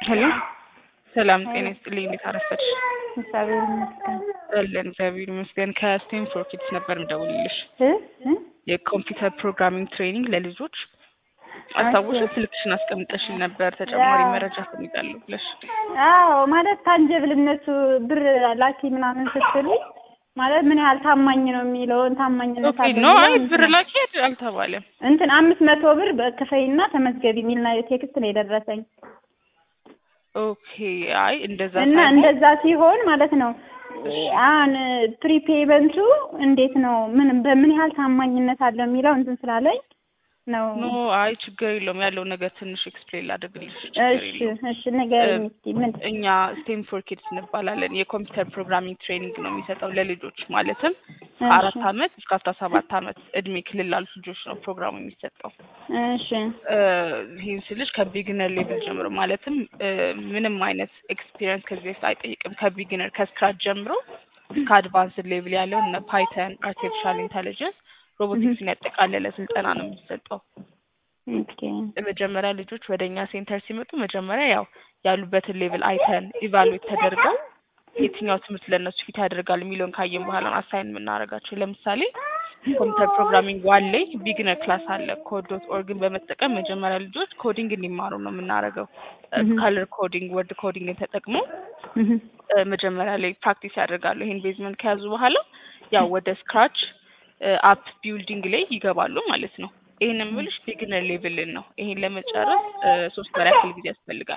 ሄሎ ሰላም ጤና ይስጥልኝ። እንዴት አረፈድሽ? እግዚአብሔር ይመስገን። አለን እግዚአብሔር ይመስገን። ከስቴም ፎር ኪድስ ነበር የምደውልልሽ እ እ የኮምፒውተር ፕሮግራሚንግ ትሬኒንግ ለልጆች አስታውሽ ስልክሽን አስቀምጠሽኝ ነበር ተጨማሪ መረጃ ፈልጋለሁ ብለሽ። አዎ ማለት ታንጀብልነቱ ብር ላኪ ምናምን ስትሉኝ ማለት ምን ያህል ታማኝ ነው የሚለውን ታማኝነት ኦኬ ኖ አይ ብር ላኪ አልተባለም። እንትን አምስት መቶ ብር በክፈይና ተመዝገቢ የሚል ና- ቴክስት ነው የደረሰኝ ኦኬ አይ እንደዛ እና ሳይሆን እንደዛ ሲሆን ማለት ነው አሁን ፕሪፔመንቱ እንዴት ነው ምን በምን ያህል ታማኝነት አለው የሚለው እንትን ስላለኝ ነው። ኖ አይ ችግር የለውም ያለውን ነገር ትንሽ ኤክስፕሌን ላድርግልሽ። ችግር እሺ የለውም። እሺ ንገሪኝ እስኪ ምን እኛ ስቴም ፎር ኪድስ እንባላለን። የኮምፒውተር ፕሮግራሚንግ ትሬኒንግ ነው የሚሰጠው ለልጆች ማለትም ከአራት አመት እስከ አስራ ሰባት አመት እድሜ ክልል ላሉት ልጆች ነው ፕሮግራሙ የሚሰጠው። እሺ እ ይህን ስልሽ ከቢግነር ሌቭል ጀምሮ ማለትም እ ምንም አይነት ኤክስፒሪየንስ ከዚህ በፊት አይጠይቅም። ከቢግነር ከስክራች ጀምሮ እስከ አድቫንስድ ሌቭል ያለው እነ ፓይተን፣ አርቲፊሻል ኢንተሊጀንስ፣ ሮቦቲክስን ያጠቃለለ ስልጠና ነው የሚሰጠው። ኦኬ መጀመሪያ ልጆች ወደ እኛ ሴንተር ሲመጡ መጀመሪያ ያው ያሉበትን ሌቭል አይተን ኢቫሉዌት ተደርገው የትኛው ትምህርት ለእነሱ ፊት ያደርጋል የሚለውን ካየን በኋላ ነው አሳይን የምናደርጋቸው። ለምሳሌ ኮምፒውተር ፕሮግራሚንግ ዋን ላይ ቢግነር ክላስ አለ። ኮድ ዶት ኦርግን በመጠቀም መጀመሪያ ልጆች ኮዲንግ እንዲማሩ ነው የምናደርገው። ከለር ኮዲንግ፣ ወርድ ኮዲንግን ተጠቅሞ እህ እ መጀመሪያ ላይ ፕራክቲስ ያደርጋሉ። ይሄን ቤዝመንት ከያዙ በኋላ ያው ወደ ስክራች አፕ ቢልዲንግ ላይ ይገባሉ ማለት ነው። ይሄን የምልሽ ቢግነር ሌቭልን ነው። ይሄን ለመጨረስ እ ሶስት ወር ያክል ጊዜ ያስፈልጋል።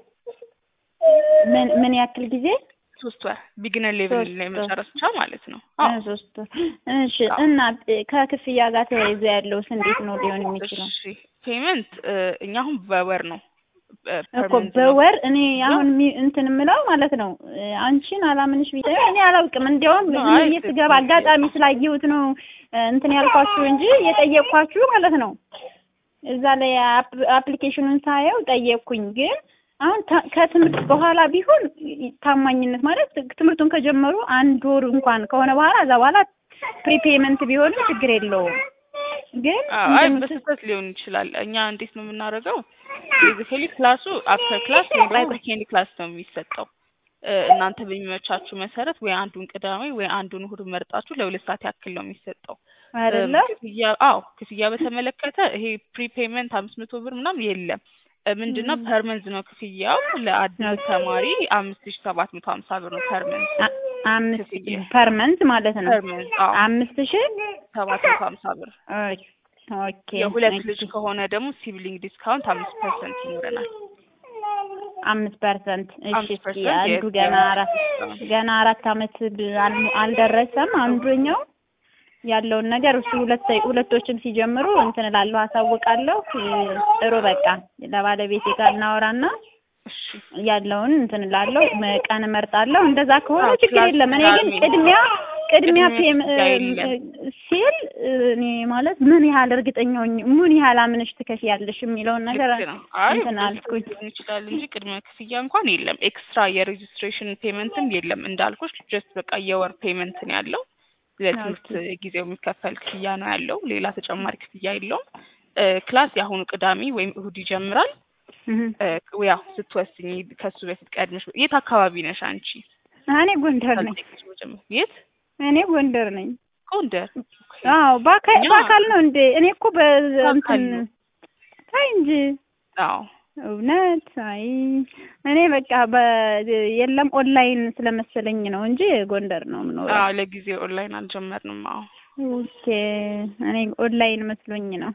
ምን ምን ያክል ጊዜ? ሶስት ወር ቢግነር ሌቭል ሶስት ላይ ወር። መጨረስ ብቻ ማለት ነው። አዎ እ ሶስት ወር። እሺ እና ከክፍያ ጋር ተያይዞ ያለውስ እንዴት ነው ሊሆን የሚችለው? እሺ ፔመንት እኛ አሁን በወር ነው እ እኮ permanent ነው። በወር እኔ አሁን ሚ- እንትን የምለው ማለት ነው እ አንቺን አላምንሽ ብዬ እኔ አላውቅም። እንዲያውም ነው፣ ዝም አይ ብዬ ስገባ አጋጣሚ ስላየሁት ነው እ እንትን ያልኳችሁ እንጂ የጠየቅኳችሁ ማለት ነው። እዛ ላይ አፕ- አፕሊኬሽኑን ሳየው ጠየቅኩኝ። ግን አሁን ተ- ከትምህርት በኋላ ቢሆን ይ- ታማኝነት ማለት ትምህርቱን ከጀመሩ አንድ ወር እንኳን ከሆነ በኋላ እዛ በኋላ ፕሪፔመንት ቢሆንም ችግር የለውም። ግን አዎ፣ አይ እንትኑ ስ- በስህተት ሊሆን ይችላል። እኛ እንዴት ነው የምናደርገው? ቤዚካሊ ክላሱ አፍተር ክላስ ወይ ዊኬንድ ክላስ ነው የሚሰጠው። እ እናንተ በሚመቻችሁ መሰረት ወይ አንዱን ቅዳሜ ወይ አንዱን እሁድ መርጣችሁ ለሁለት ሰዓት ያክል ነው የሚሰጠው። አይደለ እም ክፍያ አዎ ክፍያ በተመለከተ ይሄ ፕሪፔመንት አምስት መቶ ብር ምናምን የለም። እ ምንድነው ፐርመንዝ ነው ክፍያው ለአዲስ ተማሪ አምስት ሺ ሰባት መቶ ሀምሳ ብር ነው ፐርመንዝ አ- አምስት ክፍያ ፐርመንት ማለት ነው። ፐርመንዝ አዎ አምስት ሺህ ሰባት መቶ ሀምሳ ብር ኦኬ የሁለት ኦኬ። ልጅ ከሆነ ደግሞ ሲብሊንግ ዲስካውንት አምስት ፐርሰንት ይኖረናል። አምስት ፐርሰንት እሺ። አምስት እስኪ ፐርሰንት አንዱ የስ- ገና የአምስት አራት ዲስካውንት ገና አራት አመት ብ- አል- አልደረሰም አንዱኛው ያለውን ነገር እሱ ሁለት ሁለቶችም ሲጀምሩ እንትን እላለሁ አሳውቃለሁ። እ፣ ጥሩ በቃ ለባለቤቴ ጋር እናወራና እሺ ያለውን እንትን እላለሁ መ- ቀን እመርጣለሁ። እንደዛ ከሆነ አዎ፣ ችግር ክላስ የለም። እኔ ግን ቅዳሜ ቅድሚያ ቅድሚያ ቅድሚያ ፔም ክፍያ የለም። እ፣ ሲል እ፣ እኔ ማለት ምን ያህል እርግጠኛ ሆኜ ምን ያህል አምነሽ ትከፍያለሽ የሚለውን ነገር ልክ ነው። አይ እንትን በስህተት አልኩኝ። ሊሆን ይችላል እንጂ ቅድመ ክፍያ እንኳን የለም። ኤክስትራ የሬጅስትሬሽን ፔመንትም የለም እንዳልኩሽ ጀስት በቃ የወር ፔመንት ነው ያለው። ለትምህርት ጊዜው የሚከፈል ክፍያ ነው ያለው። ሌላ ተጨማሪ ክፍያ የለውም። እ ክላስ የአሁኑ ቅዳሜ ወይም እሁድ ይጀምራል። እህ። እ ያው ስትወስኝ ከሱ በፊት ቀድመሽ የት አካባቢ ነሽ አንቺ? እኔ ጎንደር ነኝ። ካልጠየቅሽ መጀመር የት? እኔ ጎንደር ነኝ። ጎንደር። አዎ በአካ- እኛ- በአካል ነው እንዴ? እኔ እኮ በአካል በእንትን ነው። ታይ እንጂ አዎ እውነት አይ እኔ በቃ በ የለም ኦንላይን ስለመሰለኝ ነው እንጂ ጎንደር ነው የምኖረው። አዎ ለጊዜው ኦንላይን አልጀመርንም። አዎ ኦኬ እኔ ኦንላይን መስሎኝ ነው።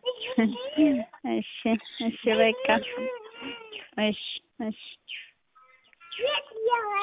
እሺ እሺ በቃ እሺ እሺ